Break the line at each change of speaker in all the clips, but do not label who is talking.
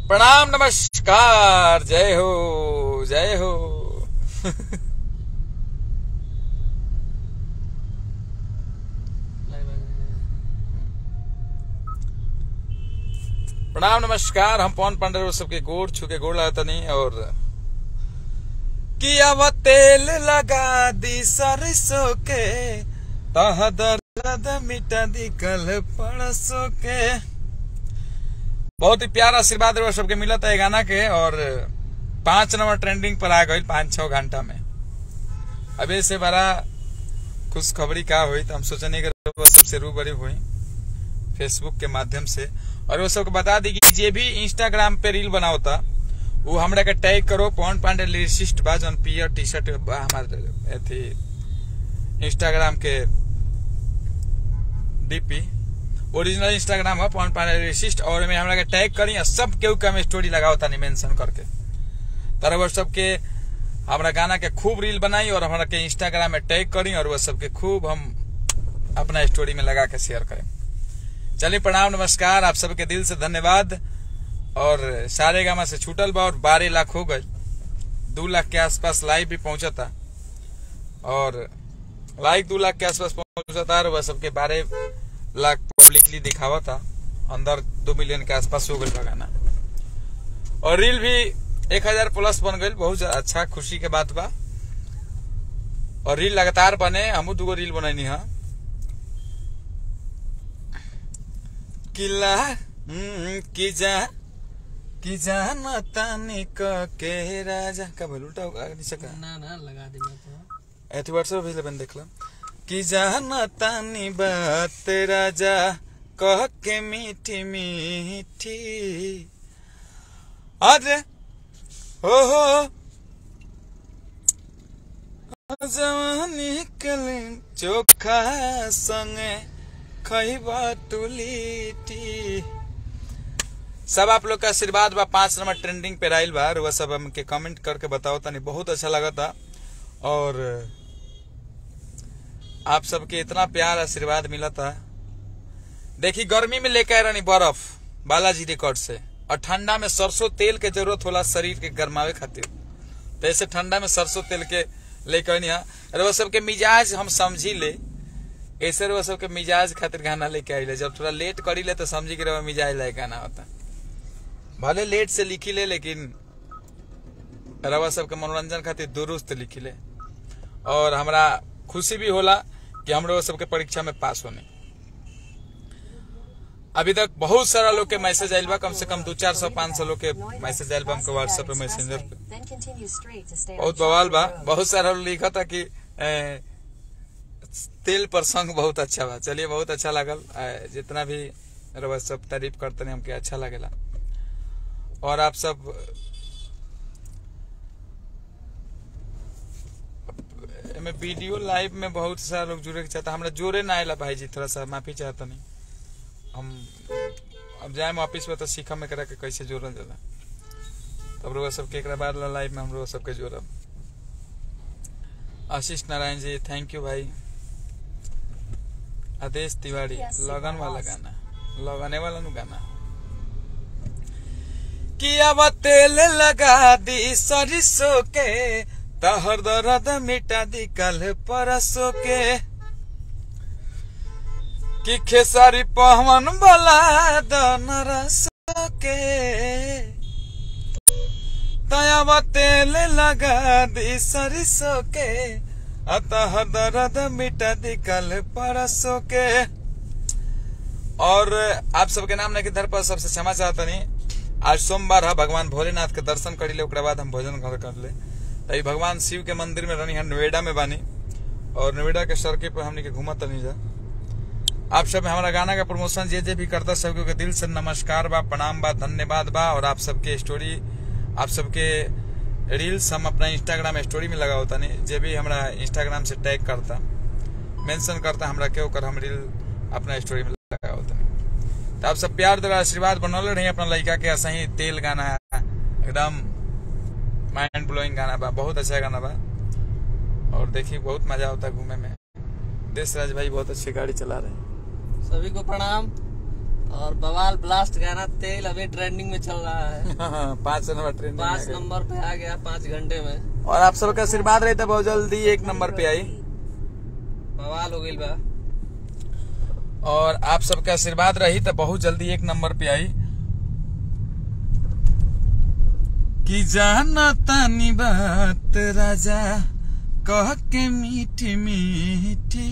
प्रणाम नमस्कार जय हो जय हो प्रणाम नमस्कार हम पवन पांडे वो सबके गोड़ छुके गोड़ लगा तनी और कि अब तेल लगा दी सरसों के तह दर्द मिटा दी कल परसों के बहुत ही प्यारा आशीर्वाद रहो सबके मिला था ये गाना के और पांच नंबर ट्रेंडिंग पर आ गई पांच छह घंटा में अभी से बड़ा खुशखबरी का हुई तो हम सोचने के सबसे रूबरी हुई फेसबुक के माध्यम से और वो सबको बता दी कि जे भी इंस्टाग्राम पे रील बनाओ था वो हमरा के टैग करो पवन पांडे लिरिसिस्ट बा जौन पियर टी शर्ट बा हमारे अथी इंस्टाग्राम के डीपी ओरिजिनल इंस्टाग्राम है पवन पांडे लिरिसिस्ट और में हमरा के टैग करी और सब केहू के हम स्टोरी लगाओ था मेंशन करके तरह वो सबके हमरा गाना के खूब रील बनाई और हमरा के इंस्टाग्राम में टैग करी और वो सबके खूब हम अपना स्टोरी में लगा के शेयर करें चलिए प्रणाम नमस्कार आप सबके दिल से धन्यवाद और सारे गामा से छूटल बा और बारह लाख हो गए दो लाख के आसपास लाइव भी पहुंचा था और लाइक दो लाख के आसपास पहुंचा था और वह सबके बारह लाख पब्लिकली दिखावा था अंदर दो मिलियन के आसपास हो गई गाना और रील भी एक हजार प्लस बन गई बहुत अच्छा खुशी के बात बा और रील लगातार बने हमू दूगो रील बनैनी है किला की जा की जान तानी क के राजा का बोल उल्टा होगा नहीं सका
ना ना लगा देना तो
एथी व्हाट्सएप भेजले बन देखला कि जान तानी बात राजा कह के मीठी मीठी अरे हो हो जवानी कले चोखा संगे खैबा तुलीटी सब आप लोग का आशीर्वाद बा पांच नंबर ट्रेंडिंग पे राइल बा और वह सब हमके कमेंट करके बताओ तनी बहुत अच्छा लगा था और आप सबके इतना प्यार आशीर्वाद मिला था देखी गर्मी में लेके आए रहनी बर्फ बालाजी रिकॉर्ड से और ठंडा में सरसों तेल के जरूरत होला शरीर के गर्मावे खातिर तो ऐसे ठंडा में सरसों तेल के लेके आनी और वह सबके मिजाज हम समझी ले ऐसे वो सबके मिजाज खातिर गाना लेके आइले जब थोड़ा लेट करी ले तो समझी के मिजाज लायक गाना होता भले लेट से लिखी ले लेकिन रवा सबके मनोरंजन खातिर दुरुस्त लिखी ले और हमरा खुशी भी होला कि हम लोग सबके परीक्षा में पास होने अभी तक बहुत सारा लोग के मैसेज आयल बा कम से कम दो चार सौ पाँच सौ लोग के मैसेज आयल बा हमको व्हाट्सएप पे मैसेंजर पे बहुत बवाल बा बहुत सारा लोग लिखा था कि ए, तेल पर संग बहुत अच्छा बा चलिए बहुत अच्छा लागल ए, जितना भी रवा सब तारीफ करते हमके अच्छा लगेला और आप सब में वीडियो लाइव में बहुत सारा लोग जुड़े के चाहता हमरा जोरे ना आयला भाई जी थोड़ा सा माफी चाहता नहीं हम अब जाए ऑफिस में तो सीखा में करा के कैसे जोड़ल जाला तब रोग सबके एक बाद लाइव में हम लोग सबके जोड़ब आशीष नारायण जी थैंक यू भाई आदेश तिवारी लगन वाला गाना लगने वाला नु गाना कि अब तेल लगा दी सरसों के तहर दर्द मिटा दी कल परसों के कि खेसारी पवन बोला दन रस के तब तेल लगा दी सरसों के अतः दर्द मिटा दी कल परसों के और आप सबके नाम नहीं धर पर सबसे क्षमा चाहता नहीं आज सोमवार है भगवान भोलेनाथ के दर्शन करी ले ओकरा बाद हम भोजन घर कर ले तभी भगवान शिव के मंदिर में रहनी है नोएडा में बानी और नोएडा के सड़के पर हमने के घूमत नहीं जा आप सब हमारा गाना का प्रमोशन जे जे भी करता सबके दिल से नमस्कार बा प्रणाम बा धन्यवाद बा और आप सबके स्टोरी आप सबके रील्स हम अपना इंस्टाग्राम स्टोरी में लगा होता नहीं जे भी हमारा इंस्टाग्राम से टैग करता मेंशन करता हमरा के ओकर हम रील अपना स्टोरी में लगा होता नहीं तो आप सब प्यार द्वारा आशीर्वाद बनौले रही अपना लड़का के ऐसा ही तेल गाना एकदम माइंड ब्लोइंग गाना बा बहुत अच्छा गाना बा और देखिए बहुत मजा आता है घूमे में देश राज भाई बहुत अच्छी गाड़ी चला रहे हैं
सभी को प्रणाम और बवाल ब्लास्ट गाना तेल अभी ट्रेंडिंग में चल रहा है
पांच नंबर ट्रेन
पांच नंबर पे आ गया पाँच घंटे में
और आप सबका आशीर्वाद रही तो बहुत जल्दी एक नंबर पे आई
बवाल हो गई बा
और आप सबका आशीर्वाद रही तो बहुत जल्दी एक नंबर पे आई कि जाना तानी बात राजा कह के मीठी मीठी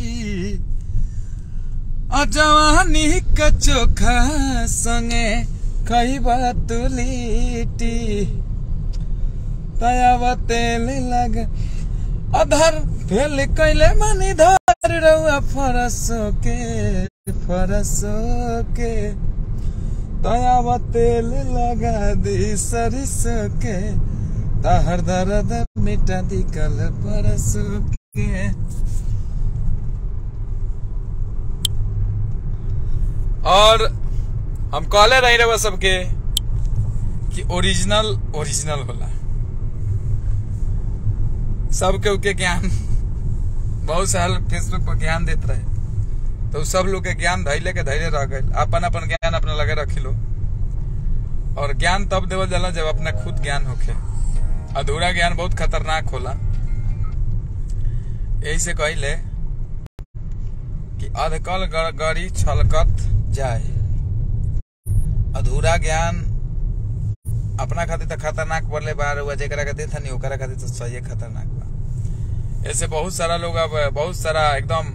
अजवानी का चोखा संगे कई बात लिटी तयावा तेल लग अधर फेल कैले मनी धर रहुआ फरसो के फरसो के तयावा तेल लगा दी सरिसो के तहर दर्द मिटा दी कल परसो के और हम कहले रही रहे सबके कि ओरिजिनल ओरिजिनल होला सबके उके ज्ञान बहुत साल फेसबुक पर ज्ञान देते रहे तो सब लोग के ज्ञान धैले के धैले रह गए अपन अपन ज्ञान अपना लगे रखी लो और ज्ञान तब देवल जाला जब अपना खुद ज्ञान होखे अधूरा ज्ञान बहुत खतरनाक होला यही से कहले कि अधकल गड़ी छलकत जाए अधूरा ज्ञान अपना खातिर तो खतरनाक पड़ले बार हुआ जेकरा खातिर था नहीं ओकरा खातिर तो सही खतरनाक बा ऐसे बहुत सारा लोग अब बहुत सारा एकदम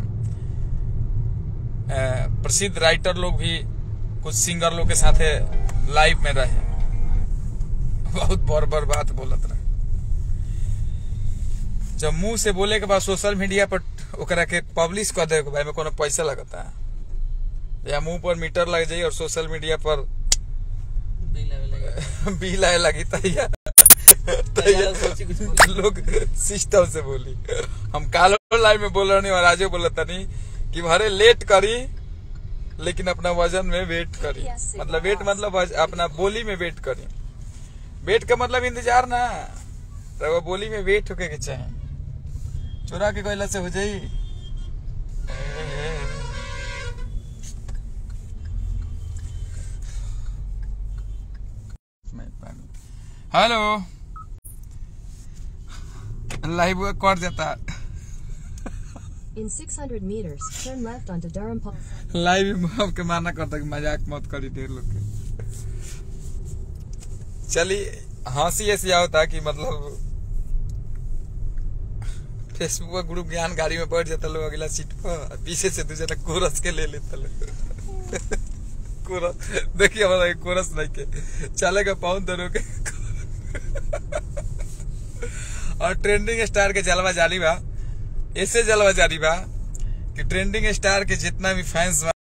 प्रसिद्ध राइटर लोग भी कुछ सिंगर लोग के साथे लाइव में रहे बहुत बर बर बात बोलत रहे जब मुंह से बोले के बाद सोशल मीडिया पर ओकरा के पब्लिश कर दे भाई में कोनो पैसा लगता है या मुंह पर मीटर लग जाई और सोशल मीडिया पर
बिल आवे लगे
बिल आए लगी तैयार
तैयार सोची कुछ बोली।
लोग सिस्टम से बोली हम कालो लाइव में बोल रहे और आजो बोला तनी कि भरे लेट करी लेकिन अपना वजन में वेट करी मतलब वेट मतलब वज- अपना बोली में वेट करी वेट का मतलब इंतजार ना रवा बोली में वेट होके के चाहे चोरा के कोयला से हो जाई हेलो लाइव कट जाता
In 600 meters, turn left onto Durham Pulse.
Live में आपके माना करता कि मजाक मत करी ढेर लोग के चलिए हंसी ऐसी होता कि मतलब फेसबुक पर ग्रुप ज्ञान गाड़ी में बैठ जाता लोग अगला सीट पर पीछे से दूसरा कोरस के ले लेता लोग कोरस देखिए हमारा एक कोरस नहीं के चलेगा पाउन दोनों के और ट्रेंडिंग स्टार के जलवा जारी बा ऐसे जलवा जारी बा कि ट्रेंडिंग स्टार के जितना भी फैंस बा